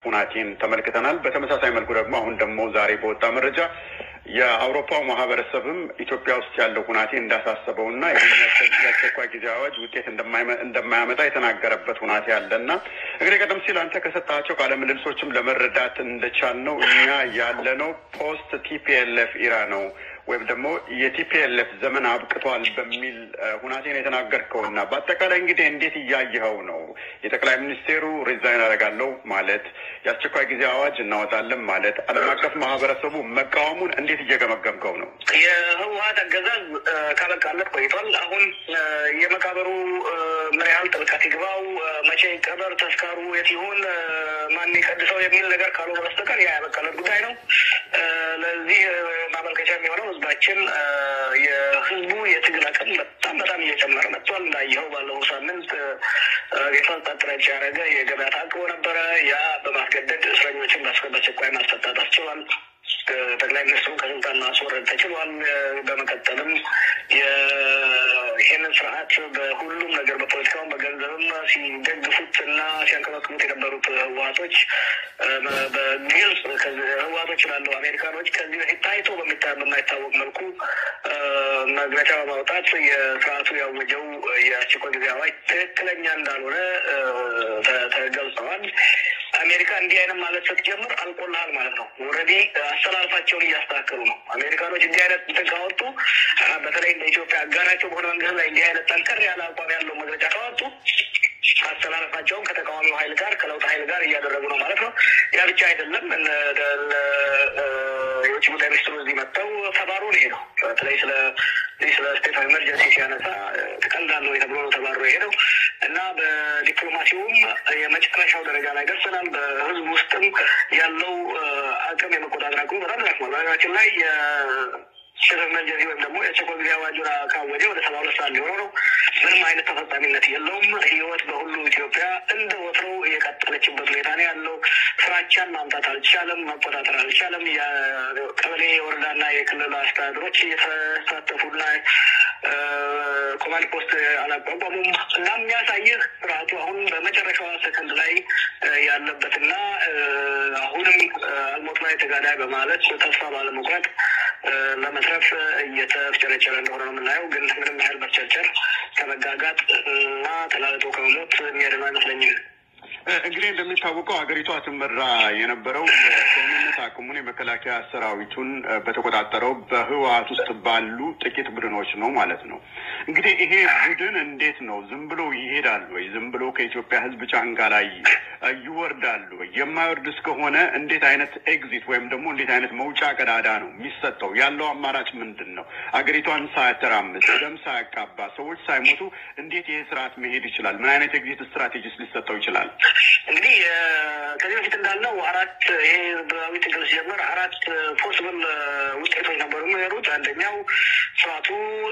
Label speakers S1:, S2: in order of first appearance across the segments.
S1: ሁናቴን ተመልክተናል። በተመሳሳይ መልኩ ደግሞ አሁን ደግሞ ዛሬ በወጣ መረጃ የአውሮፓው ማህበረሰብም ኢትዮጵያ ውስጥ ያለው ሁናቴ እንዳሳሰበውና የአስቸኳይ ጊዜ አዋጅ ውጤት እንደማያመጣ የተናገረበት ሁናቴ አለ እና እንግዲህ ቀደም ሲል አንተ ከሰጣቸው ቃለ ምልልሶችም ለመረዳት እንደቻልነው እኛ ያለነው ፖስት ቲፒኤልኤፍ ኢራ ነው ወይም ደግሞ የቲፒኤልኤፍ ዘመን አብቅቷል በሚል ሁናቴ ነው የተናገርከው እና በአጠቃላይ እንግዲህ እንዴት እያየኸው ነው? የጠቅላይ ሚኒስቴሩ ሪዛይን አደርጋለሁ ማለት የአስቸኳይ ጊዜ አዋጅ እናወጣለን ማለት ዓለም አቀፍ ማህበረሰቡ መቃወሙን እንዴት እየገመገምከው ነው?
S2: የህወሀት አገዛዝ ካበቃለት ቆይቷል። አሁን የመቃብሩ ምን ያህል ጥልቀት ይግባው፣ መቼ ይቀበር፣ ተስካሩ የት ይሁን፣ ማን ይቀድሰው የሚል ነገር ካልሆነ በስተቀር ያ ያበቃለት ጉዳይ ነው። ለዚህ ማመልከቻ የሚሆነው ህዝባችን የህዝቡ የትግል አቅም በጣም በጣም እየጨመረ መጥቷል። እንዳየኸው ባለፈው ሳምንት የፈጣን ጥረት ያደረገ የገበያ ታቅቦ ነበረ። ያ በማስገደድ እስረኞችን በአስቸኳይ ማስፈታት አስችሏል። ጠቅላይ ሚኒስትሩ ከስልጣን ማስወረድ ተችሏል። በመቀጠልም ይህንን ስርዓት በሁሉም ነገር በፖለቲካውን በገንዘብም ሲደግፉት እና ሲያንቀባቅቡት የነበሩት ህወሀቶች በግልጽ ህወሀቶች ላለው አሜሪካኖች ከዚህ በፊት ታይቶ በማይታወቅ መልኩ መግለጫ በማውጣት የስርዓቱ ያወጀው የአስቸኳይ ጊዜ አዋጅ ትክክለኛ እንዳልሆነ ተገልጸዋል። አሜሪካ እንዲህ አይነት ማለት ስትጀምር አልቆልሃል ማለት ነው። ኦልሬዲ አሰላልፋቸውን እያስተካከሉ ነው። አሜሪካኖች እንዲህ አይነት እንትን ካወጡ በተለይ እንደ ኢትዮጵያ አጋራቸው በሆነ መንግስት ላይ እንዲህ አይነት ጠንከር ያለ አቋም ያለው መግለጫ ካወጡ አሰላለፋቸውን ከተቃዋሚው ኃይል ጋር ከለውጥ ኃይል ጋር እያደረጉ ነው ማለት ነው። ያ ብቻ አይደለም። የውጭ ጉዳይ ሚኒስትሩ እዚህ መጥተው ተባሮ ነው የሄደው። በተለይ ስለ ስለ ስቴት ኦፍ ኤመርጀንሲ ሲያነሳ ትቀልዳለህ ተብሎ ነው ተባሮ የሄደው እና በዲፕሎማሲውም የመጨረሻው ደረጃ ላይ ደርሰናል። በህዝብ ውስጥም ያለው አቅም የመቆጣጠር አቅሙ በጣም ደክሟል። በሀገራችን ላይ ስለ ኤመርጀንሲ ወይም ደግሞ የአስቸኳይ ጊዜ አዋጁን ካወጀ ወደ ሰባ ሁለት ሰዓት ሊሆነው ነው። ምንም አይነት ተፈጻሚነት የለውም። ህይወት በሁሉ ኢትዮጵያ እንደ ወትሮው የቀጠለችበት ሁኔታ ነው ያለው። ፍራቻን ማምጣት አልቻለም፣ መቆጣጠር አልቻለም። የቀበሌ የወረዳና የክልል አስተዳደሮች እየተሳተፉና ኮማንድ ፖስት አላቋቋሙም እና የሚያሳይህ ስርዓቱ አሁን በመጨረሻዋ ሰከንድ ላይ ያለበትና አሁንም አልሞት ላይ ተጋዳይ በማለት ተስፋ ባለመቁረጥ ለመትረፍ እየተፍጨረጨረ እንደሆነ ነው የምናየው። ግን ምንም ያህል መፍጨርጨር ከመጋጋጥ እና ተላልጦ ከመሞት የሚያድነው አይመስለኝም።
S1: እንግዲህ እንደሚታወቀው ሀገሪቷ ትመራ የነበረው የደህንነት አቅሙን የመከላከያ ሰራዊቱን በተቆጣጠረው በህወሀት ውስጥ ባሉ ጥቂት ቡድኖች ነው ማለት ነው። እንግዲህ ይሄ ቡድን እንዴት ነው ዝም ብሎ ይሄዳል ወይ? ዝም ብሎ ከኢትዮጵያ ህዝብ ጫንቃ ላይ ይወርዳሉ ወይ? የማይወርድ እስከሆነ እንዴት አይነት ኤግዚት ወይም ደግሞ እንዴት አይነት መውጫ ቀዳዳ ነው የሚሰጠው? ያለው አማራጭ ምንድን ነው? አገሪቷን ሳያተራምስ፣ ደም ሳያቃባ፣ ሰዎች ሳይሞቱ እንዴት ይሄ ስርዓት መሄድ ይችላል? ምን አይነት ኤግዚት ስትራቴጂስ ሊሰጠው ይችላል?
S2: እንግዲህ ከዚህ በፊት እንዳልነው አራት ይሄ ህዝባዊ ትግል ሲጀምር አራት ፖስብል ውጤቶች ነበሩ የሚኖሩት። አንደኛው ስርዓቱ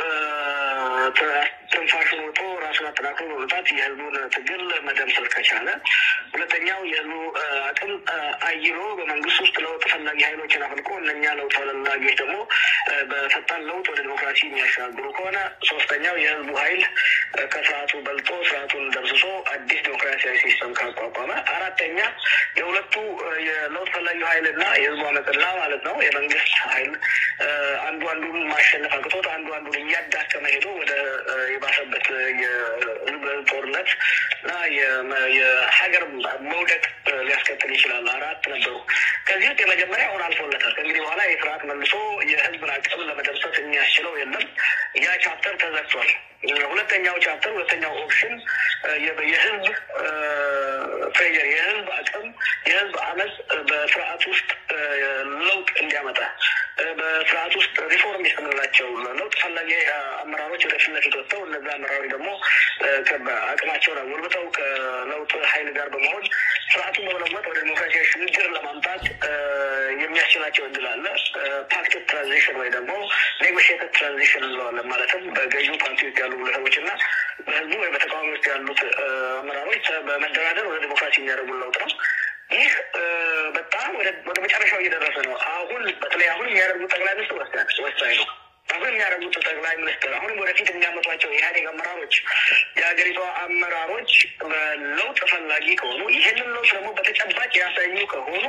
S2: ትንፋሹን ወጦ ራሱን አጠናክሮ በመውጣት የህዝቡን ትግል መደምሰል ከቻለ፣ ሁለተኛው የህዝቡ አቅም አይሎ በመንግስት ውስጥ ለውጥ ፈላጊ ኃይሎችን አፍልቆ እነኛ ለውጥ ፈላጊዎች ደግሞ በፈጣን ለውጥ ወደ ዲሞክራሲ የሚያሻግሩ ከሆነ፣ ሶስተኛው የህዝቡ ኃይል ከስርዓቱ በልጦ ስርዓቱን ደምስሶ አዲስ ዲሞክራሲያዊ ሲስተም ካቋቋመ፣ አራተኛ የሁለቱ የለውጥ ፈላጊው ኃይልና የህዝቡ አመፅና ማለት ነው የመንግስት ኃይል አንዱ አንዱን ማሸነፍ አቅቶት አንዱ አንዱን እያዳከመ ሄዶ ወደ የባሰበት የህዝብ ጦርነት እና የሀገር መውደቅ ሊያስከትል ይችላል። አራት ነበሩ። ከዚህ ውስጥ የመጀመሪያ አሁን አልፎለታል። ከእንግዲህ በኋላ የስርዓት መልሶ የህዝብን አቅም ለመደምሰስ የሚያስችለው የለም። ያ ቻፕተር ተዘግቷል። ሁለተኛው ቻፕተር ሁለተኛው ኦፕሽን የህዝብ ፕሬር የህዝብ አቅም የህዝብ አመፅ በስርዓት ውስጥ ለውጥ እንዲያመጣ በስርዓት ውስጥ ሪፎርም የምንላቸው ለውጥ ፈላጊ አመራሮች ወደ ፊት ለፊት ወጥተው እነዚ አመራሮች ደግሞ አቅማቸውን አጎልብተው ከለውጥ ኃይል ጋር በመሆን ስርዓቱን በመለወጥ ወደ ዲሞክራሲያዊ ሽግግር ለማምጣት የሚያስችላቸው እድል አለ። ፓክትድ ትራንዚሽን ወይ ደግሞ ኔጎሽየትድ ትራንዚሽን እንለዋለን። ማለትም በገዢው ፓርቲ ውስጥ ያሉ ግለሰቦች እና በህዝቡ ወይ በተቃዋሚ ውስጥ ያሉት አመራሮች በመደራደር ወደ ዲሞክራሲ የሚያደርጉ ለውጥ ነው። ይህ በጣም ወደ መጨረሻው እየደረሰ ነው። አሁን በተለይ አሁን የሚያደርጉት ጠቅላይ ሚኒስትር ወሳኝ ነው። አሁን የሚያደርጉት ጠቅላይ ሚኒስትር አሁንም ወደፊት የሚያመጧቸው የኢህአዴግ አመራሮች የሀገሪቷ አመራሮች ለውጥ ፈላጊ ከሆኑ ይህንን ለውጥ ደግሞ በተጨባጭ ያሳዩ ከሆኑ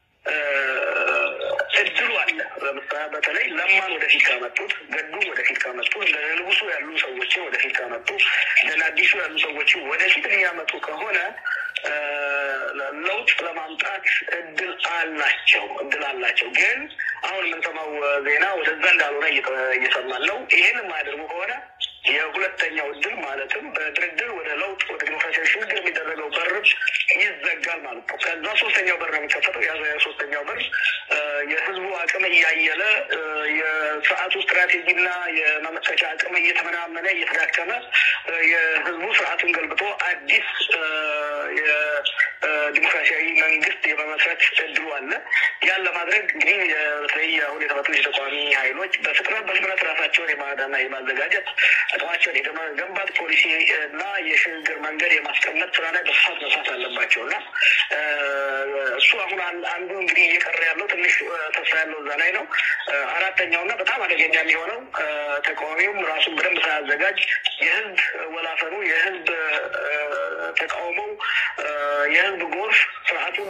S2: እድሉ አለ። በተለይ ለማን ወደፊት ካመጡት፣ ገዱም ወደፊት ካመጡ፣ እንደ ንጉሱ ያሉ ሰዎችን ወደፊት ካመጡ፣ እንደ አዲሱ ያሉ ሰዎችን ወደፊት የሚያመጡ ከሆነ ለውጥ ለማምጣት እድል አላቸው እድል አላቸው። ግን አሁን የምንሰማው ዜና ወደዛ እንዳልሆነ እየሰማን ነው። ይህን የማያደርጉ ከሆነ የሁለተኛው እድል ማለትም በድርድር ወደ ለውጥ ወደ ዲሞክራሲያዊ ሽግግር የሚደረገው በር ይዘጋል ማለት ነው። ከዛ ሶስተኛው በር ነው የሚከፈተው። ያ ሶስተኛው በር የህዝቡ አቅም እያየለ የስርዓቱ ስትራቴጂና የመመከቻ አቅም እየተመናመነ እየተዳከመ የህዝቡ ስርዓቱን ገልብጦ አዲስ የዲሞክራሲያዊ መንግስት የመመስረት እድሉ አለ። ያን ለማድረግ እንግዲህ በተለይ አሁን የተመጡ የተቃዋሚ ኃይሎች በፍጥነት በፍጥነት ራሳቸውን የማዳና የማዘጋጀት አቅማቸውን የመገንባት ፖሊሲ እና የሽግግር መንገድ የማስቀመጥ ስራ ላይ በስፋት መስራት አለባቸው እና እሱ አሁን አንዱ እንግዲህ እየቀረ ያለው ትንሽ ተስፋ ያለው እዛ ላይ ነው። አራተኛው እና በጣም አደገኛ የሚሆነው ተቃዋሚውም ራሱን በደንብ ሳያዘጋጅ የህዝብ ወላፈኑ የህዝብ ተቃውሞው የህዝብ ጎርፍ ስርዓቱን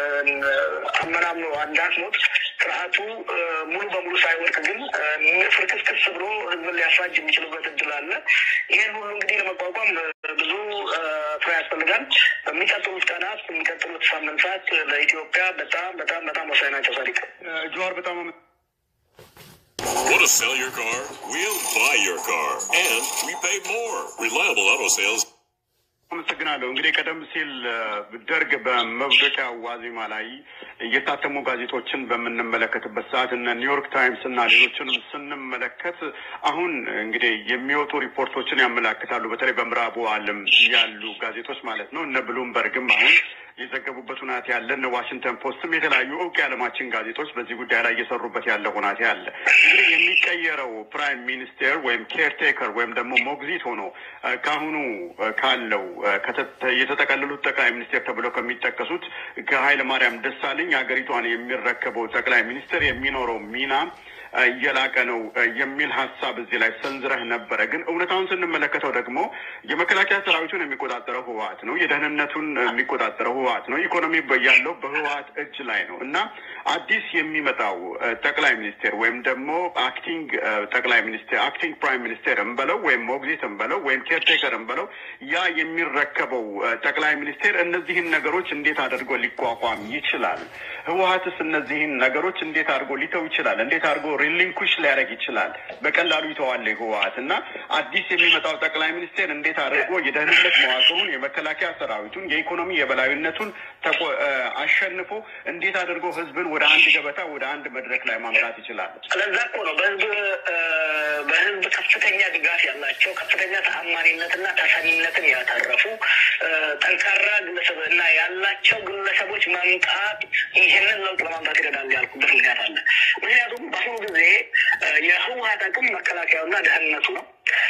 S2: አመናምኖ አንዳስሞት ስርዓቱ ሙሉ በሙሉ ሳይወድቅ ግን ፍርክስክስ ብሎ ህዝብን ሊያፋጅ የሚችሉበት እድል አለ። ይህን ሁሉ እንግዲህ ለመቋቋም ብዙ ስራ ያስፈልጋል። በሚቀጥሉት ቀናት የሚቀጥሉት ሳምንታት ለኢትዮጵያ በጣም በጣም በጣም ወሳኝ ናቸው። ሳዲቅ
S1: ጀዋር በጣም
S3: Want to sell your car? We'll buy your car. And we pay more. Reliable auto sales.
S1: አመሰግናለሁ። እንግዲህ ቀደም ሲል ደርግ በመውደቂያ ዋዜማ ላይ እየታተሙ ጋዜጦችን በምንመለከትበት ሰዓት እነ ኒውዮርክ ታይምስ እና ሌሎችንም ስንመለከት አሁን እንግዲህ የሚወጡ ሪፖርቶችን ያመላክታሉ። በተለይ በምዕራቡ ዓለም ያሉ ጋዜጦች ማለት ነው። እነ ብሉምበርግም አሁን የዘገቡበት ሁናቴ ያለ እነ ዋሽንግተን ፖስትም የተለያዩ እውቅ የዓለማችን ጋዜጦች በዚህ ጉዳይ ላይ እየሰሩበት ያለ ሁናቴ አለ። እንግዲህ የሚቀየረው ፕራይም ሚኒስቴር ወይም ኬርቴከር ወይም ደግሞ ሞግዚት ሆኖ ከአሁኑ ካለው የተጠቀለሉት ጠቅላይ ሚኒስቴር ተብለው ከሚጠቀሱት ከኃይለ ማርያም ደሳለኝ ሀገሪቷን የሚረከበው ጠቅላይ ሚኒስትር የሚኖረው ሚና እየላቀ ነው የሚል ሀሳብ እዚህ ላይ ሰንዝረህ ነበረ። ግን እውነታውን ስንመለከተው ደግሞ የመከላከያ ሰራዊቱን የሚቆጣጠረው ህወሀት ነው። የደህንነቱን የሚቆጣጠረው ህወሀት ነው። ኢኮኖሚ ያለው በህወሀት እጅ ላይ ነው እና አዲስ የሚመጣው ጠቅላይ ሚኒስቴር ወይም ደግሞ አክቲንግ ጠቅላይ ሚኒስቴር አክቲንግ ፕራይም ሚኒስቴር እንበለው ወይም ሞግዚት እንበለው ወይም ኬርቴከር እንበለው ያ የሚረከበው ጠቅላይ ሚኒስቴር እነዚህን ነገሮች እንዴት አድርጎ ሊቋቋም ይችላል? ህወሀትስ እነዚህን ነገሮች እንዴት አድርጎ ሊተው ይችላል? እንዴት አድርጎ ሪሊንኩሽ ሊያደርግ ይችላል? በቀላሉ ይተዋል ህወሀት እና አዲስ የሚመጣው ጠቅላይ ሚኒስቴር እንዴት አድርጎ የደህንነት መዋቅሩን፣ የመከላከያ ሰራዊቱን፣ የኢኮኖሚ የበላዩነቱን አሸንፎ እንዴት አድርጎ ህዝብን ወደ አንድ ገበታ ወደ አንድ መድረክ ላይ ማምጣት ይችላል?
S2: ስለዛ እኮ ነው በህዝብ በህዝብ ከፍተኛ ድጋፍ ያላቸው ከፍተኛ ተአማኒነትና ታሳሚነትን ያተረፉ ጠንካራ ግለሰብ እና ያላቸው ግለሰቦች መምጣት ይህንን ለውጥ ለማምጣት ይረዳል ያልኩበት ምክንያት አለ። ምክንያቱም በአሁኑ ጊዜ የህወሀት አቅም መከላከያውና ደህንነቱ ነው።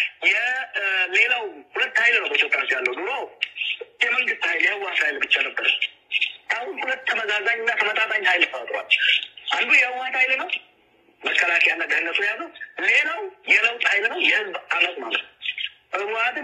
S2: የሌላው ሁለት ኃይል ነው በኢትዮጵያ ውስጥ ያለው። ድሮ የመንግስት ኃይል የህወሀት ኃይል ብቻ ነበር። አሁን ሁለት ተመዛዛኝና ተመጣጣኝ ኃይል ተፈጥሯል። አንዱ የህወሀት ኃይል ነው መከላከያና ደህንነቱ የያዘው፣ ሌላው የለውጥ ኃይል ነው የህዝብ አመፅ ማለት ነው። ህወሀትን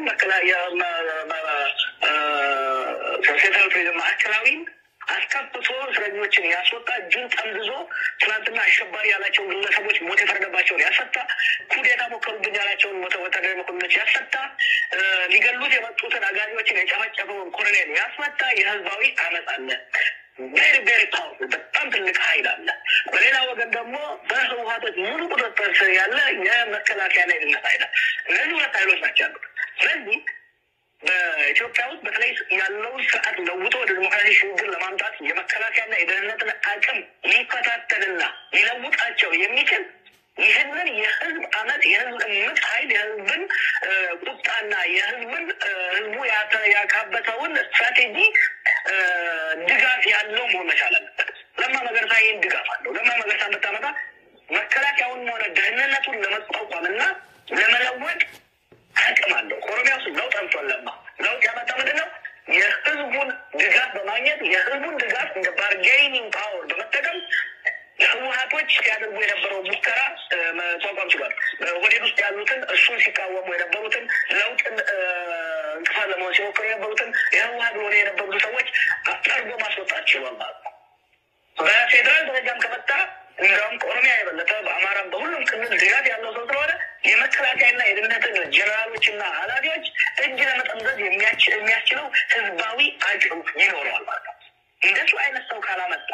S2: ሴንትራል ፕሪዝን ማዕከላዊን አስከብቶ እስረኞችን ያስወጣ እጁን ጠምዝዞ ትናንትና አሸባሪ ያላቸውን ግለሰቦች ሞት የፈረደባቸውን ያስፈታ፣ ኩዴታ ሞከሩብኝ ያላቸውን ሞተ ወታደራዊ መኮንኖች ያስፈታ፣ ሊገሉት የመጡትን አጋዚዎችን የጨፈጨፈውን ኮሎኔል ያስፈታ የህዝባዊ አመፅ አለ። ቬሪ ቬሪ ፓወርፉል በጣም ትልቅ ኃይል አለ። በሌላ ወገን ደግሞ በህወሀቶች ሙሉ ቁጥጥር ስር ያለ የመከላከያና የደህንነት ኃይል እነዚህ ሁለት ኃይሎች ናቸው ያሉት። ስለዚህ በኢትዮጵያ ውስጥ በተለይ ያለውን ስርዓት ለውጦ ወደ ዲሞክራሲ ሽግግር ለማምጣት የመከላከያና የደህንነትን አቅም ሊከታተልና ሊለውጣቸው የሚችል ይህንን የህዝብ አመት የህዝብ እምቅ ኃይል የህዝብን ቁጣና የህዝብን ህዝቡ ያካበተውን ስትራቴጂ ድጋፍ ያለው መሆን መቻል አለበት። ለማ መገርሳ ይህን ድጋፍ አለው። ለማ መገርሳ ብታመጣ መከላከያውን ሆነ ደህንነቱን ለመቋቋም እና ለመለወጥ አቅም አለው። ኦሮሚያ ውስጥ ለውጥ አምቷል። ለማ ለውጥ ያመጣ ምንድን ነው? የህዝቡን ድጋፍ በማግኘት የህዝቡን ድጋፍ እንደ ባርጌኒንግ ፓወር በመጠቀም ህወሀቶች ሲያደርጉ የነበረው ሙከራ መቋቋም ችሏል። ኦህዴድ ውስጥ ያሉትን እሱን ሲቃወሙ የነበሩትን ለውጥን እንቅፋት ለመሆን ሲሞክሩ የነበሩትን የህወሀት ሆነ የነበሩት ሰዎች ጠርጎ ማስወጣት ችሏል ማለት ነው። በፌዴራል ደረጃም ከመጣ እንዲያውም ከኦሮሚያ የበለጠ በአማራም በሁሉም ክልል ድጋፍ ያለው ሰው ስለሆነ የመከላከያና የደህንነትን ጀነራሎችና ኃላፊዎች እጅ ለመጠምዘዝ የሚያስችለው ህዝባዊ አቅም ይኖረዋል ማለት ነው። እንደሱ አይነት ሰው ካላመጣ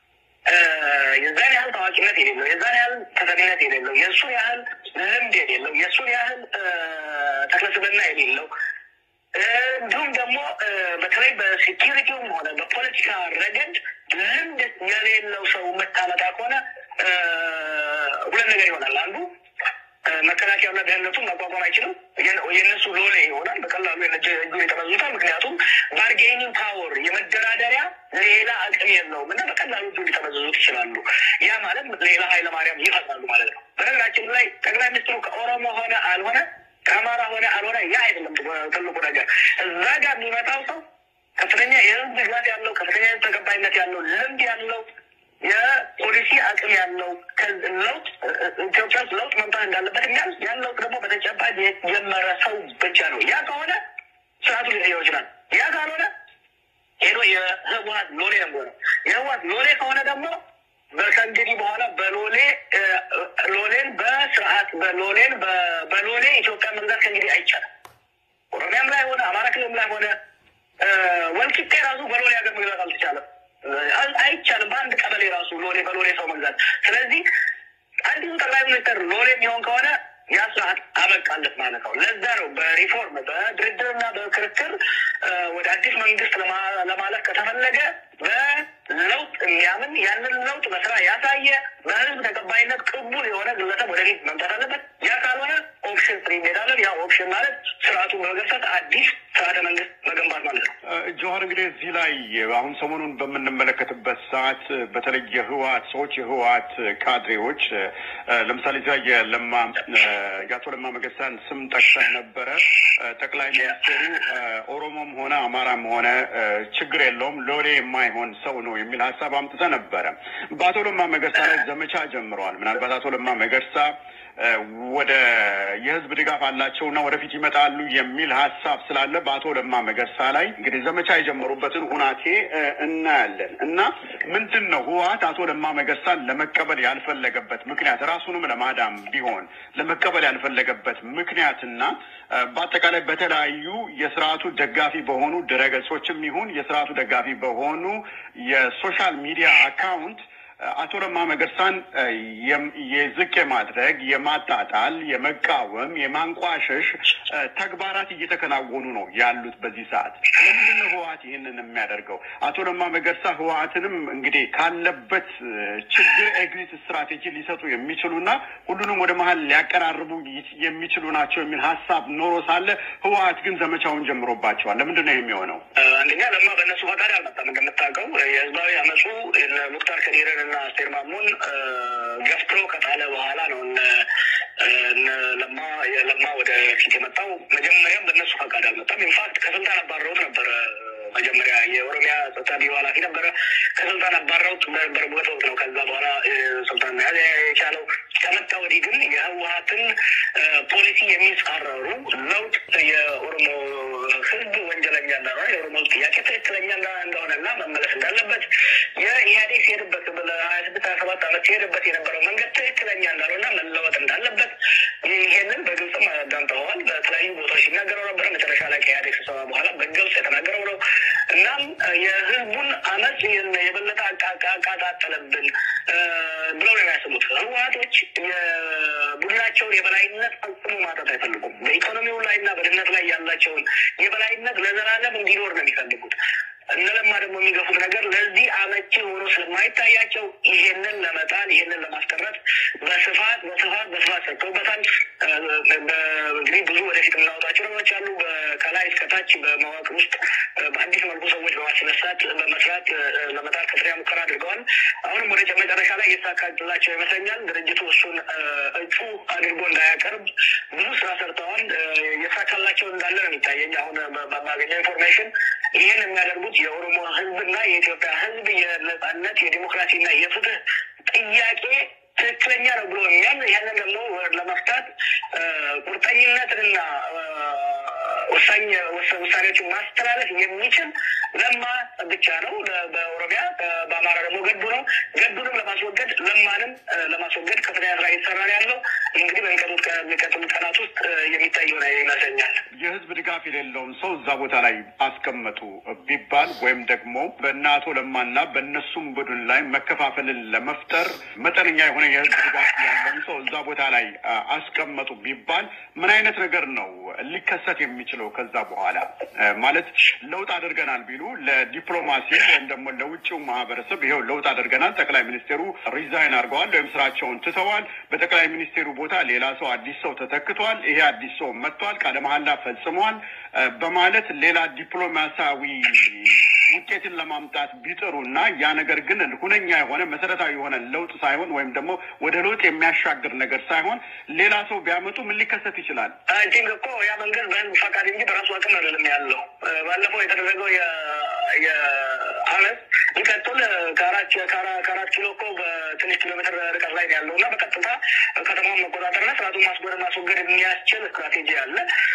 S2: የዛን ያህል ታዋቂነት የሌለው የዛን ያህል ተሰሚነት የሌለው የእሱን ያህል ልምድ የሌለው የእሱን ያህል ተክለስብና የሌለው እንዲሁም ደግሞ በተለይ በሴኪሪቲውም ሆነ በፖለቲካ ረገድ ልምድ የሌለው ሰው መታመጣ ከሆነ ሁለት ነገር ይሆናል። አንዱ መከላከያውና ደህንነቱን መቋቋም አይችልም። የእነሱ ሎሌ ይሆናል። በቀላሉ እጁን ይጠመዙታል። ምክንያቱም ባርጌኒንግ ፓወር የመደራደሪያ ሌላ አቅም የለውም እና በቀላሉ እጁን ሊጠመዝዙት ይችላሉ። ያ ማለት ሌላ ኃይለማርያም ይፈጥራሉ ማለት ነው። በነገራችን ላይ ጠቅላይ ሚኒስትሩ ከኦሮሞ ሆነ አልሆነ ከአማራ ሆነ አልሆነ ያ አይደለም ትልቁ ነገር። እዛ ጋር የሚመጣው ሰው ከፍተኛ የህዝብ ድጋፍ ያለው ከፍተኛ የህዝብ ተቀባይነት ያለው ልምድ ያለው የፖሊሲ አቅም ያለው ለውጥ ኢትዮጵያ ውስጥ ለውጥ መምጣት እንዳለበት የሚያል ያን ለውጥ ደግሞ በተጨባጭ የጀመረ ሰው ብቻ ነው። ያ ከሆነ ስርዓቱ ሊቀየው ይችላል። ያ ካልሆነ ሄዶ የህወሀት ሎሌ ነው የሚሆነው። የህወሀት ሎሌ ከሆነ ደግሞ ከእንግዲህ በኋላ በሎሌ ሎሌን በስርዓት በሎሌን በሎሌ ኢትዮጵያ መግዛት ከእንግዲህ አይቻልም። ኦሮሚያም ላይ ሆነ አማራ ክልልም ላይ ሆነ ወልቂጤ ራሱ በሎሌ ሀገር መግዛት አልተቻለም፣ አይቻልም። በአንድ ቀበሌ ራሱ ሎሌ በሎሌ ሰው መግዛት። ስለዚህ አዲሱ ጠቅላይ ሚኒስትር ሎሌ የሚሆን ከሆነ ያ ስርዓት አበቃለት ማለት ነው። ለዛ ነው በሪፎርም በድርድርና በክርክር ወደ አዲስ መንግስት ለማለፍ ከተፈለገ በለውጥ የሚያምን ያንን ለውጥ በስራ ያሳየ በህዝብ ተቀባይነት ቅቡል የሆነ ግለሰብ ወደፊት መምጣት አለበት። ያ ካልሆነ ኦፕሽን ፍሪ እንሄዳለን። ያ ኦፕሽን ማለት ስርዓቱን በመገፈት አዲስ ስርዓተ መንግስት መገንባት ማለት ነው።
S1: ጆሀር እንግዲህ እዚህ ላይ አሁን ሰሞኑን በምንመለከትበት ሰዓት በተለይ የህወሀት ሰዎች የህወሀት ካድሬዎች ለምሳሌ እዚያ የለማ የአቶ ለማ መገሳን ስም ጠቅሰህ ነበረ። ጠቅላይ ሚኒስትሩ ኦሮሞም ሆነ አማራም ሆነ ችግር የለውም ሎሌ የማይሆን ሰው ነው የሚል ሀሳብ አምጥተህ ነበረ። በአቶ ለማ መገርሳ ላይ ዘመቻ ጀምረዋል። ምናልባት አቶ ለማ መገርሳ ወደ የህዝብ ድጋፍ አላቸውና ወደፊት ይመጣሉ የሚል ሀሳብ ስላለ በአቶ ለማ መገርሳ ላይ እንግዲህ ዘመቻ የጀመሩበትን ሁናቴ እናያለን እና ምንድን ነው ህወሀት አቶ ለማ መገርሳን ለመቀበል ያልፈለገበት ምክንያት ራሱንም ለማዳም ቢሆን ለመቀበል ያልፈለገበት ምክንያትና በአጠቃላይ በተለያዩ የስርዓቱ ደጋፊ በሆኑ ድረገጾችም ይሁን የስርዓቱ ደጋፊ በሆኑ የሶሻል ሚዲያ አካውንት አቶ ለማ መገርሳን የዝቅ የማድረግ የማጣጣል፣ የመቃወም፣ የማንቋሸሽ ተግባራት እየተከናወኑ ነው ያሉት በዚህ ሰዓት። ለምንድን ነው ህወሀት ይህንን የሚያደርገው? አቶ ለማ መገርሳ ህወሀትንም እንግዲህ ካለበት ችግር ኤግዚት ስትራቴጂ ሊሰጡ የሚችሉና ሁሉንም ወደ መሀል ሊያቀራርቡ የሚችሉ ናቸው የሚል ሀሳብ ኖሮ ሳለ ህወሀት ግን ዘመቻውን ጀምሮባቸዋል። ለምንድን ነው የሚሆነው?
S2: አንደኛ ለማ በእነሱ ፈቃድ አልመጣም። እንደምታውቀው የህዝባዊ አመፁ ሙክታር ከዲርን እና አስቴር ማሙን ገፍትሮ ከጣለ በኋላ ነው ለማ ለማ ወደ ፊት የመጣው። መጀመሪያም በእነሱ ፈቃድ አልመጣም። ኢንፋክት ከስልጣን አባረውት ነበረ። መጀመሪያ የኦሮሚያ ጸጥታ ቢሮ ኃላፊ ነበረ። ከስልጣን አባረውት በነበረበት ወቅት ነው ከዛ በኋላ ስልጣን መያዝ የቻለው። ከመጣ ወዲህ ግን የህወሀትን ፖሊሲ የሚጻረሩ ለውጥ የኦሮሞ ህዝብ ወንጀለኛ እንደሆነ የኦሮሞ ህዝብ ጥያቄ ትክክለኛ እንደሆነና መመለስ እንዳለበት የኢህአዴግ ሲሄድበት ለሀያ ስድስት ሀያ ሰባት ዓመት ሲሄድበት የነበረው መንገድ ትክክለኛ እንዳልሆና መለወጥ እንዳለበት ይሄንን በግልጽም አዳምጠዋል። በተለያዩ ቦታዎች ሲናገረው ነበረ። መጨረሻ ላይ ከኢህአዴግ ስብሰባ በኋላ በግልጽ የተናገረው ነው። እናም የህዝቡን አመፅ የበለጠ አቃጣጠለብን ብለው ነው የሚያስቡት። ህወሀቶች የቡድናቸውን የበላይነት ፈጽሞ ማጣት አይፈልጉም። በኢኮኖሚው ላይ እና በድህነት ላይ ያላቸውን የበላይነት ለዘላለም እንዲኖር ነው የሚፈልጉት። እነለማ ደግሞ የሚገፉት ነገር ለዚህ አመቺ ሆኖ ስለማይታያቸው ይሄንን ለመጣል ይሄንን ለማስቀረት በስፋት በስፋት በስፋት ሰጥተውበታል። እንግዲህ ብዙ ወደፊት የምናወጣቸው ነገሮች አሉ። ከላይ እስከታች በመዋቅር ውስጥ በአዲስ መልኩ ሰዎች በማስነሳት በመስራት ለመጣል ከፍተኛ ሙከራ አድርገዋል። አሁንም ወደ መጨረሻ ላይ እየተሳካላቸው ይመስለኛል። ድርጅቱ እሱን እጩ አድርጎ እንዳያቀርብ ብዙ ስራ ሰርተዋል። እየተሳካላቸው እንዳለ ነው የሚታየኝ። አሁን በማገኘው ኢንፎርሜሽን ይህን የሚያደርጉት የኦሮሞ ህዝብና የኢትዮጵያ ህዝብ የነጻነት የዲሞክራሲና የፍትህ ጥያቄ ትክክለኛ ነው ብሎ የሚያምን ያንን ደግሞ ለመፍታት ቁርጠኝነትንና ወሳኝ ውሳኔዎችን ማስተላለፍ የሚችል ለማ ብቻ ነው። በኦሮሚያ በአማራ ደግሞ ገዱ ነው። ገዱንም ለማስወገድ ለማንም ለማስወገድ ከፍተኛ ስራ እየተሰራ ነው ያለው። እንግዲህ በሚቀጥሉት ቀናት ውስጥ የሚታይ ሆነ ይመስለኛል።
S1: የህዝብ ድጋፍ የሌለውን ሰው እዛ ቦታ ላይ አስቀመጡ ቢባል ወይም ደግሞ በእነ አቶ ለማና በእነሱም ቡድን ላይ መከፋፈልን ለመፍጠር መጠነኛ የሆነ የህዝብ ድጋፍ ያለውን ሰው እዛ ቦታ ላይ አስቀመጡ ቢባል ምን አይነት ነገር ነው ሊከሰት የሚችለው? ከዛ በኋላ ማለት ለውጥ አድርገናል ቢሉ ለዲፕሎማሲ ወይም ደግሞ ለውጭው ማህበረሰብ ይኸው ለውጥ አድርገናል፣ ጠቅላይ ሚኒስቴሩ ሪዛይን አድርገዋል ወይም ስራቸውን ትተዋል፣ በጠቅላይ ሚኒስቴሩ ቦታ ሌላ ሰው አዲስ ሰው ተተክቷል፣ ይሄ አዲስ ሰው መጥቷል፣ ቃለ መሐላ ፈጽሟል በማለት ሌላ ዲፕሎማሲያዊ ውጤትን ለማምጣት ቢጥሩ እና ያ ነገር ግን ሁነኛ የሆነ መሰረታዊ የሆነ ለውጥ ሳይሆን ወይም ደግሞ ወደ ለውጥ የሚያሻግር ነገር ሳይሆን ሌላ ሰው ቢያመጡ ምን ሊከሰት ይችላል?
S2: ቲንክ እኮ ያ መንገድ በህዝብ ፈቃድ እንጂ በራሱ አቅም አይደለም ያለው። ባለፈው የተደረገው የአመት ሊቀጥል ከአራት ከአራት ኪሎ እኮ በትንሽ ኪሎ ሜትር ርቀት ላይ ያለው እና በቀጥታ ከተማውን መቆጣጠርና ስርዓቱን ማስጎደር ማስወገድ የሚያስችል ስትራቴጂ አለ።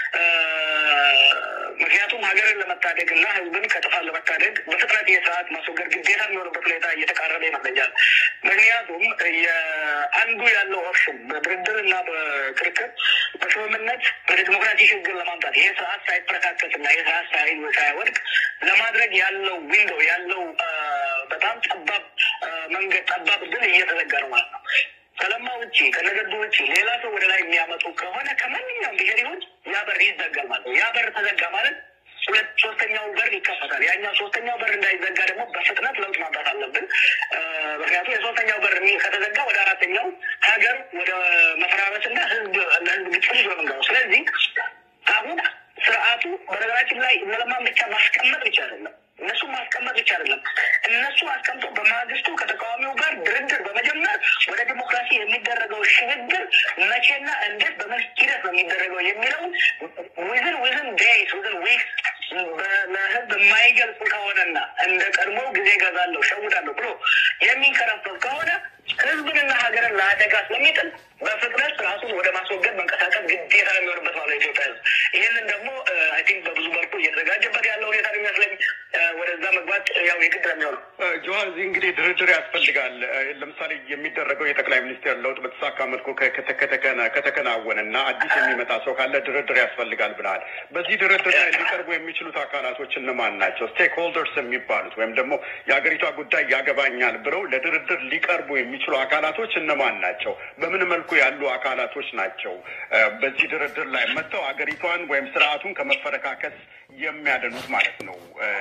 S2: ምክንያቱም ሀገርን ለመታደግ እና ህዝብን ከጥፋት ለመታደግ በፍጥነት የስርዓት ማስወገድ ግዴታ የሚሆንበት ሁኔታ እየተቃረበ ይመስለኛል። ምክንያቱም የአንዱ ያለው ኦፕሽን በድርድር እና በክርክር በስምምነት ወደ ዲሞክራሲ ሽግግር ለማምጣት ይህ ስርዓት ሳይፈረካከት እና ይህ ስርዓት ሳይወድቅ ለማድረግ ያለው ዊንዶው ያለው በጣም ጠባብ መንገድ ጠባብ እድል እየተዘጋ ነው ማለት ነው። ከለማ ውጭ ከነገዱ ውጭ ሌላ ሰው ወደ ላይ የሚያመጡ ከሆነ ከማንኛውም ብሄር ይሁን ያ በር ይዘጋል ማለት ነው። ያ በር ተዘጋ ማለት ሁለት ሶስተኛው በር ይከፈታል። ያኛው ሶስተኛው በር እንዳይዘጋ ደግሞ በፍጥነት ለውጥ ማምጣት አለብን። ምክንያቱም የሶስተኛው በር ከተዘጋ ወደ አራተኛው ሀገር ወደ መፈራረስና ህዝብ ለህዝብ ግጭት ነው የምንገባው። ስለዚህ አሁን ስርዓቱ በነገራችን ላይ እነለማን ብቻ ማስቀመጥ ብቻ አይደለም እነሱ ማስቀመጥ ብቻ አይደለም። እነሱ አስቀምጦ በማግስቱ ከተቃዋሚው ጋር ድርድር በመጀመር ወደ ዲሞክራሲ የሚደረገው ሽግግር መቼና እንዴት በምን ሂደት ነው የሚደረገው የሚለውን ዊዝን ዊዝን ዴይስ ዊዝን ዊክስ ለህዝብ የማይገልጽ ከሆነና እንደ ቀድሞ ጊዜ ገዛለሁ ሸውዳለሁ ብሎ የሚንከረፈፍ ከሆነ ህዝብንና ሀገርን ለአደጋ ስለሚጥል በፍጥነት ራሱን ወደ ማስወገድ መንቀሳቀስ ግዴታ የሚሆንበት ማለት ኢትዮጵያ ህዝብ ይህንን ደግሞ አይ ቲንክ በብዙ መልኩ እየተዘጋጀበት ያለው ሁኔታ የሚመስለኝ ወደዛ መግባት ያው የግድ ነው የሚሆነው።
S1: ጆሀን እዚህ እንግዲህ ድርድር ያስፈልጋል። ለምሳሌ የሚደረገው የጠቅላይ ሚኒስቴር ለውጥ በተሳካ መልኩ ከተከናወነ እና አዲስ የሚመጣ ሰው ካለ ድርድር ያስፈልጋል ብለሃል። በዚህ ድርድር ላይ ሊቀርቡ የሚችሉት አካላቶች እነማን ናቸው? ስቴክ ሆልደርስ የሚባሉት ወይም ደግሞ የሀገሪቷ ጉዳይ ያገባኛል ብለው ለድርድር ሊቀርቡ የሚችሉ አካላቶች እነማን ናቸው? በምን መልኩ ያሉ አካላቶች ናቸው በዚህ ድርድር ላይ መጥተው ሀገሪቷን ወይም ስርዓቱን ከመፈረካከስ የሚያደኑት ማለት ነው?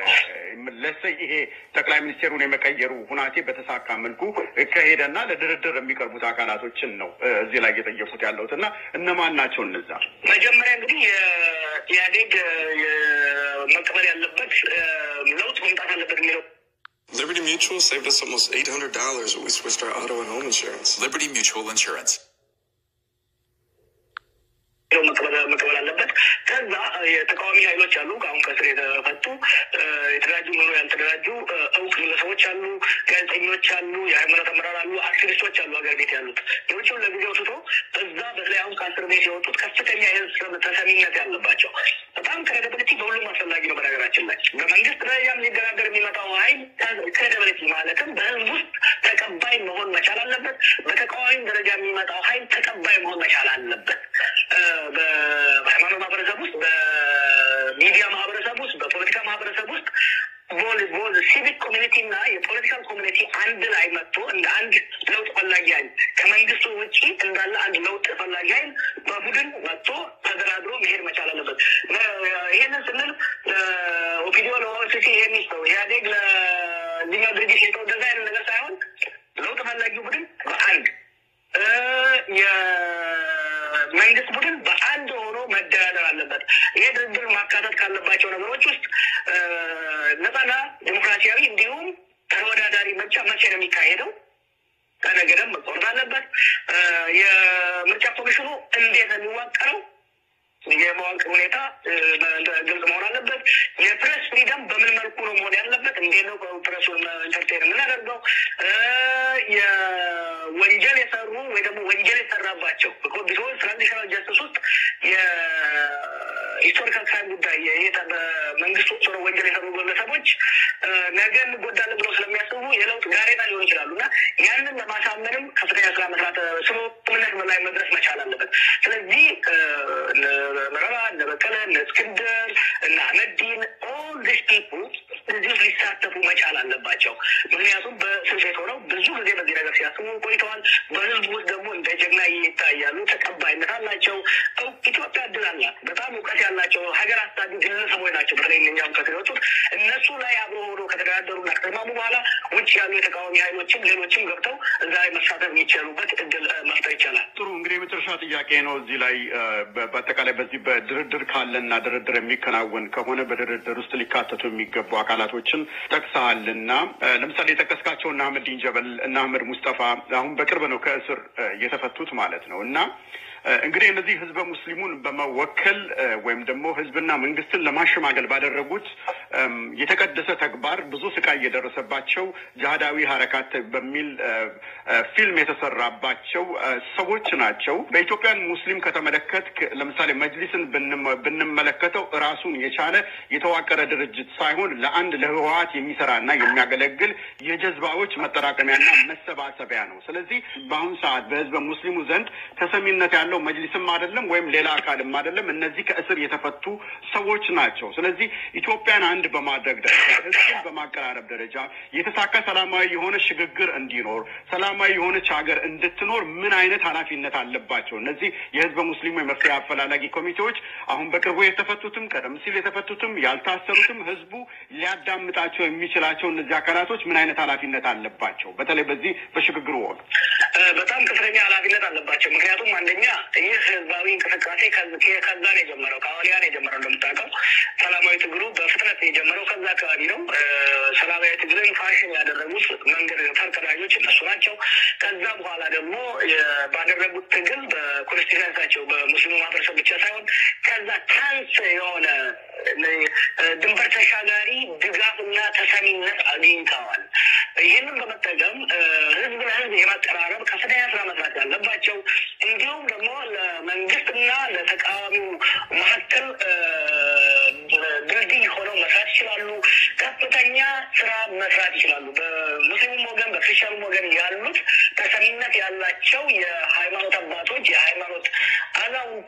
S1: ለሰ ይሄ ጠቅላይ ሚኒስቴሩን የመቀየሩ ሁናቴ በተሳካ መልኩ ከሄደና ለድርድር የሚቀርቡት አካላቶችን ነው እዚህ ላይ እየጠየቁት ያለሁት እና እነማን ናቸው እነዛ?
S2: መጀመሪያ እንግዲህ የኢህአዴግ መቀበል ያለበት ለውጥ መምጣት አለበት የሚለው
S4: Liberty Mutual saved us almost $800 when we switched our auto and home insurance.
S5: Liberty Mutual Insurance.
S2: መቀበል አለበት። ከዛ የተቃዋሚ ኃይሎች አሉ፣ አሁን ከስር የተፈቱ የተደራጁ ኑሮ ያልተደራጁ እውቅ ግለሰቦች አሉ፣ ጋዜጠኞች አሉ፣ የሃይማኖት አመራር አሉ፣ አክቲቪስቶች አሉ ሀገር ቤት ያሉት የውጭውን ለጊዜው ትቶ እዛ በተለይ አሁን ከአስር ቤት የወጡት ከፍተኛ የህዝብ ተሰሚነት ያለባቸው በጣም ክሬዲብሊቲ በሁሉም አስፈላጊ ነው። በነገራችን ላይ በመንግስት ደረጃም ሊደራደር የሚመጣው ሀይል ክሬዲብሊቲ ማለትም በህዝብ ውስጥ ተቀባይ መሆን መቻል አለበት። በተቃዋሚም ደረጃ የሚመጣው ሀይል ተቀባይ መሆን መቻል አለበት። በሃይማኖት ማህበረሰብ ውስጥ፣ በሚዲያ ማህበረሰብ ውስጥ፣ በፖለቲካ ማህበረሰብ ውስጥ ቦዝ ሲቪክ ኮሚኒቲ እና የፖለቲካል ኮሚኒቲ አንድ ላይ መጥቶ እንደ አንድ ለውጥ ፈላጊ ሀይል ከመንግስቱ ውጭ እንዳለ አንድ ለውጥ ፈላጊ ሀይል በቡድን መጥቶ ተደራድሮ መሄድ መቻል አለበት። ይህንን ስንል ኦፒዲዮ ለኦሲሲ የሚስተው ኢህአዴግ ለዚኛው ድርጅት የሰጠው እንደዛ አይነት ነገር ሳይሆን ለውጥ ፈላጊው ቡድን በአንድ የመንግስት ቡድን በአንድ ሆኖ መደራደር አለበት። ይሄ ድርድር ማካተት ካለባቸው ነገሮች ውስጥ ነጻና ዲሞክራሲያዊ እንዲሁም ተወዳዳሪ ምርጫ መቼ ነው የሚካሄደው? ቀነ ገደብ መቆረጥ አለበት። የምርጫ ኮሚሽኑ እንዴት ነው የሚዋቀረው? የመዋቅር ሁኔታ ግልጽ መሆን አለበት። የፕሬስ ፍሪደም በምን መልኩ ነው መሆን ያለበት? እንዴት ነው ፕሬሱን ኢንተርቴን የምናደርገው? የወንጀል የሰሩ ወይ ደግሞ ወንጀል የሰራባቸው ቢሆን ትራዲሽናል ጀስቲስ ውስጥ የሂስቶሪካል ክራይም ጉዳይ በመንግስት ውስጥ ሆነው ወንጀል የሰሩ ግለሰቦች ነገ እንጎዳለን ብለው ስለሚያስቡ የለውጥ ጋሬጣ ሊሆኑ ይችላሉ እና ያንን ለማሳመንም ከፍተኛ ስራ መስራት ስምምነት ላይ መድረስ መቻል አለበት። ስለዚህ መረራ፣ እነ በቀለ፣ እነ እስክንድር፣ እነ አህመዲን ኦል ዲስ ፒፕል እዚህ ውስጥ ሊሳተፉ መቻል አለባቸው። ምክንያቱም በእስር ቤት ሆነው ብዙ ጊዜ በዚህ ነገር ሲያስቡ ቆይተዋል። በህዝቡ ውስጥ ደግሞ እንደ ጀግና ይታያሉ፣ ተቀባይነት አላቸው። ኢትዮጵያ እድል አላት። በጣም እውቀት ያላቸው ሀገር አሳቢ ግለሰቦች ናቸው። በተለይ እኛም ከወጡት እነሱ ላይ አብሮ ሆኖ ከተደራደሩና ከተስማሙ በኋላ ውጭ ያሉ የተቃዋሚ ኃይሎችም ሌሎችም ገብተው እዛ ላይ መሳተፍ የሚችሉበት እድል መፍጠር ይቻላል።
S1: ጥሩ እንግዲህ የመጨረሻ ጥያቄ ነው እዚህ ላይ በአጠቃላይ በዚህ በድርድር ካለና ድርድር የሚከናወን ከሆነ በድርድር ውስጥ ሊካተቱ የሚገቡ አካላቶችን ጠቅሰሃልና ለምሳሌ የጠቀስካቸው እነ አህመዲን ጀበል እና አህመድ ሙስጠፋ አሁን በቅርብ ነው ከእስር የተፈቱት ማለት ነው እና እንግዲህ እነዚህ ህዝበ ሙስሊሙን በመወከል ወይም ደግሞ ህዝብና መንግስትን ለማሸማገል ባደረጉት የተቀደሰ ተግባር ብዙ ስቃይ የደረሰባቸው ጅሃዳዊ ሀረካት በሚል ፊልም የተሰራባቸው ሰዎች ናቸው። በኢትዮጵያን ሙስሊም ከተመለከት ለምሳሌ መጅሊስን ብንመለከተው ራሱን የቻለ የተዋቀረ ድርጅት ሳይሆን ለአንድ ለህወሀት የሚሰራና የሚያገለግል የጀዝባዎች መጠራቀሚያና መሰባሰቢያ ነው። ስለዚህ በአሁኑ ሰዓት በህዝበ ሙስሊሙ ዘንድ ተሰሚነት ያለው መጅሊስም አይደለም ወይም ሌላ አካልም አይደለም። እነዚህ ከእስር የተፈቱ ሰዎች ናቸው። ስለዚህ ኢትዮጵያን አንድ በማድረግ ደረጃ ህዝብን በማቀራረብ ደረጃ የተሳካ ሰላማዊ የሆነ ሽግግር እንዲኖር ሰላማዊ የሆነች ሀገር እንድትኖር ምን አይነት ኃላፊነት አለባቸው? እነዚህ የህዝበ ሙስሊሙ የመፍትሄ አፈላላጊ ኮሚቴዎች አሁን በቅርቡ የተፈቱትም ቀደም ሲል የተፈቱትም ያልታሰሩትም ህዝቡ ሊያዳምጣቸው የሚችላቸው እነዚህ አካላቶች ምን አይነት ኃላፊነት አለባቸው? በተለይ በዚህ በሽግግሩ ወቅት
S2: በጣም ከፍተኛ ኃላፊነት አለባቸው። ምክንያቱም አንደኛ ይህ ህዝባዊ እንቅስቃሴ ከዛ ነው የጀመረው፣ ከአዋሊያ ነው የጀመረው። እንደምታውቀው ሰላማዊ ትግሉ በፍጥነት የጀመረው ከዛ አካባቢ ነው። ሰላማዊ ትግልን ፋሽን ያደረጉት መንገድ ፈርቀዳጆች እነሱ ናቸው። ከዛ በኋላ ደግሞ ባደረጉት ትግል በኮንስቲቱንሳቸው በሙስሊሙ ማህበረሰብ ብቻ ሳይሆን ከዛ ታንስ የሆነ ድንበር ተሻጋሪ ድጋፍና ተሰሚነት አግኝተዋል። ይህንን በመጠቀም ህዝብ ለህዝብ የማቀራረብ ከፍተኛ ስራ መስራት ያለባቸው እንዲሁም ደግሞ ለመንግስትና ለተቃዋሚው መካከል ድልድይ ሆነው መስራት ይችላሉ። ከፍተኛ ስራ መስራት ይችላሉ። በሙስሊሙም ወገን በክርስቲያኑም ወገን ያሉት ተሰሚነት ያላቸው የሃይማኖት አባቶች፣ የሃይማኖት አዛውንት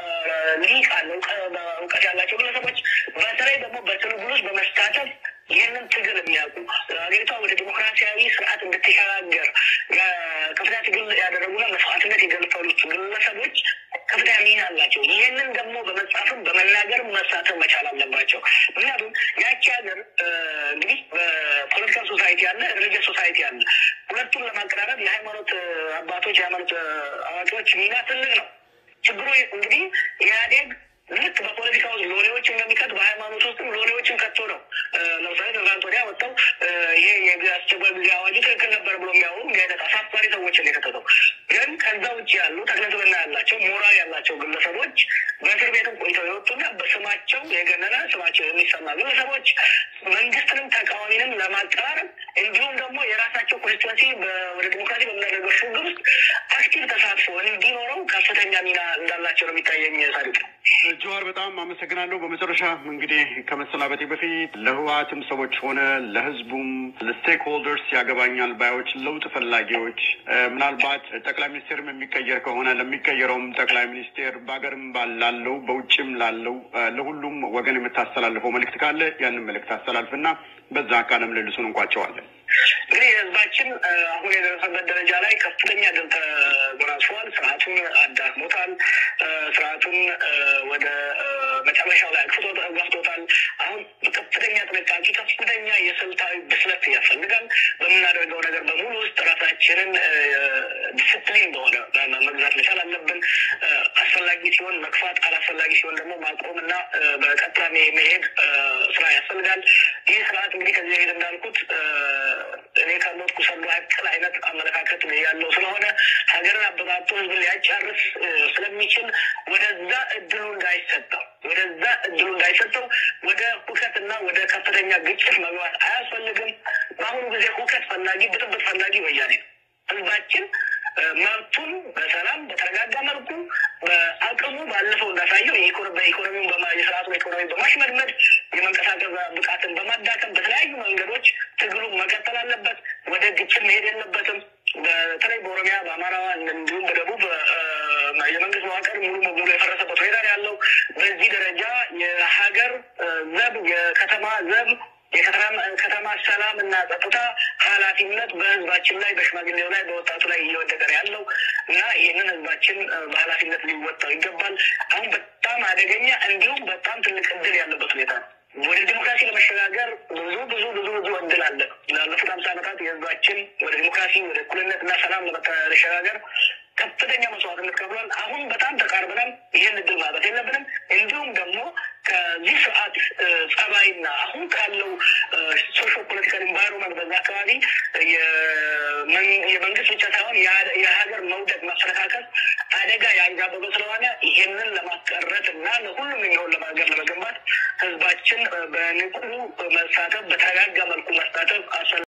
S2: ሊቃን እውቀት ያላቸው ግለሰቦች በተለይ ደግሞ በትግል ውስጥ በመሳተፍ ይህንን ትግል የሚያውቁ ሀገሪቷ ወደ ዲሞክራሲያዊ ስርዓት እንድትሸጋገር ከፍተኛ ትግል ያደረጉና መስዋዕትነት የገለፈሉት ግለሰቦች ከፍተኛ ሚና አላቸው። ይህንን ደግሞ በመጻፍም በመናገርም መሳተፍ መቻል አለባቸው። ምክንያቱም ያቺ ሀገር እንግዲህ በፖለቲካል ሶሳይቲ አለ፣ ሪሊጂየስ ሶሳይቲ አለ። ሁለቱን ለማቀራረብ የሃይማኖት አባቶች የሃይማኖት አዋቂዎች ሚና ትልቅ ነው። ችግሩ እንግዲህ ኢህአዴግ ልክ በፖለቲካ ውስጥ ሎሌዎችን እንደሚከት በሃይማኖት ውስጥም ሎሌዎችን ከቶ ነው። ለምሳሌ ትናንት ወዲያ ወጥተው ይሄ የአስቸኳይ ጊዜ አዋጁ ትክክል ነበር ብሎ የሚያወሩ እንዲህ አይነት አሳፋሪ ሰዎችን የከተተው ግን ከዛ ውጭ ያሉ ተክለስብዕና ያላቸው ሞራል ያላቸው ግለሰቦች በእስር ቤትም ቆይተው የወጡና በስማቸው የገነነ ስማቸው የሚሰማ ግለሰቦች መንግስትንም ተቃዋሚንም ለማቀራረብ እንዲሁም ደግሞ የራሳቸው ኮንስቲትዌንሲ ወደ ዲሞክራሲ በምናደርገው ሽግግር ውስጥ አክቲቭ ተሳትፎ እንዲኖረው ከፍተኛ ሚና እንዳላቸው ነው የሚታየኝ። ሳዲቅ
S1: ጀዋር በጣም አመሰግናለሁ። በመጨረሻ እንግዲህ ከመሰናበቴ በፊት ለህወሓትም ሰዎች ሆነ ለህዝቡም ለስቴክ ሆልደርስ ያገባኛል ባዮች ለውጥ ፈላጊዎች ምናልባት ጠቅላይ ሚኒስቴርም የሚቀየር ከሆነ ለሚቀየረውም ጠቅላይ ሚኒስቴር በሀገርም ላለው በውጭም ላለው ለሁሉም ወገን የምታስተላልፈው መልእክት ካለ ያንን መልእክት አስተላልፍና በዛ ቃለ ምልልሱን እንቋጨዋለን።
S2: እንግዲህ ህዝባችን አሁን የደረሰበት ደረጃ ላይ ከፍተኛ ድል ተጎናጽፏል። ስርዓቱን አዳክሞታል። ስርዓቱን ወደ መጨረሻው ላይ አግፍቶ ገፍቶታል። አሁን ከፍተኛ ጥንቃቄ፣ ከፍተኛ የስልታዊ ብስለት ያስፈልጋል። በምናደርገው ነገር በሙሉ ውስጥ ራሳችንን ዲስፕሊን በሆነ መግዛት መቻል አለብን። አስፈላጊ ሲሆን መግፋት፣ አላስፈላጊ ሲሆን ደግሞ ማቆም እና በቀጥታ መሄድ ስራ ያስፈልጋል። ይህ ስርዓት እንግዲህ ከዚህ በፊት እንዳልኩት እኔ ከሞትኩ የመስኩ ሰዶ አቅል አይነት አመለካከት ያለው ስለሆነ ሀገርን አበጣጦ ህዝብን ሊያጫርስ ስለሚችል ወደዛ እድሉ እንዳይሰጠው ወደዛ እድሉ እንዳይሰጠው ወደ ሁከትና ወደ ከፍተኛ ግጭት መግባት አያስፈልግም። በአሁኑ ጊዜ ሁከት ፈላጊ፣ ብጥብጥ ፈላጊ ወያኔ ነው። ህዝባችን መብቱን በሰላም በተረጋጋ መልኩ በአቅሙ ባለፈው እንዳሳየው በኢኮኖሚውን የስርዓቱን ኢኮኖሚ በማሽመድመድ የመንቀሳቀስ ብቃትን በማዳከም በተለያዩ መንገዶች ትግሉን መቀጠል አለበት። ወደ ግጭት መሄድ የለበትም። በተለይ በኦሮሚያ፣ በአማራ እንዲሁም በደቡብ የመንግስት መዋቅር ሙሉ በሙሉ የፈረሰበት ሁኔታ ነው ያለው። በዚህ ደረጃ የሀገር ዘብ የከተማ ዘብ የከተማ ሰላም እና ጸጥታ ኃላፊነት በህዝባችን ላይ በሽማግሌው ላይ በወጣቱ ላይ እየወደቀ ነው ያለው እና ይህንን ህዝባችን በኃላፊነት ሊወጣው ይገባል። አሁን በጣም አደገኛ እንዲሁም በጣም ትልቅ እድል ያለበት ሁኔታ ነው። ወደ ዲሞክራሲ ለመሸጋገር ብዙ ብዙ ብዙ ብዙ እድል አለ። ላለፉት ሀምሳ ዓመታት የህዝባችን ወደ ዲሞክራሲ ወደ እኩልነት እና ሰላም ለመሸጋገር ከፍተኛ መስዋዕትነት ከፍሏል። አሁን በጣም ተቃርበናል። ይህን እድል ማለት የለብንም። እንዲሁም ደግሞ ከዚህ ስርዓት ጸባይና አሁን ካለው ሶሾ ፖለቲካል ኢንቫይሮመንት በዛ አካባቢ የመንግስት ብቻ ሳይሆን የሀገር መውደቅ መፈረካከስ አደጋ ያንዣበበ ስለሆነ ይሄንን ለማስቀረት እና ለሁሉም የሚሆን ለማገር ለመገንባት ህዝባችን በንቁ መሳተፍ በተረጋጋ መልኩ መሳተፍ